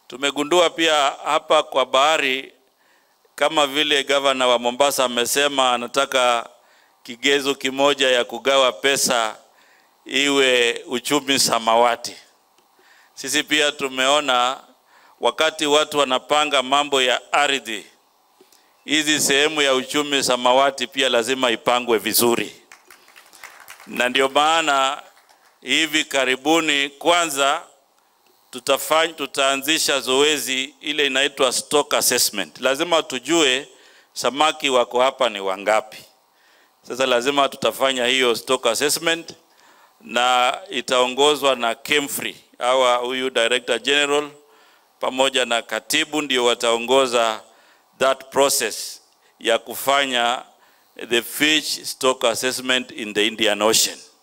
Tumegundua pia hapa kwa bahari, kama vile gavana wa Mombasa amesema anataka kigezo kimoja ya kugawa pesa iwe uchumi samawati. Sisi pia tumeona wakati watu wanapanga mambo ya ardhi, hizi sehemu ya uchumi samawati pia lazima ipangwe vizuri, na ndio maana hivi karibuni kwanza tutafanya tutaanzisha zoezi ile inaitwa stock assessment. Lazima tujue samaki wako hapa ni wangapi. Sasa lazima tutafanya hiyo stock assessment na itaongozwa na Kemfree hawa huyu director general pamoja na katibu ndio wataongoza that process ya kufanya the fish stock assessment in the Indian Ocean.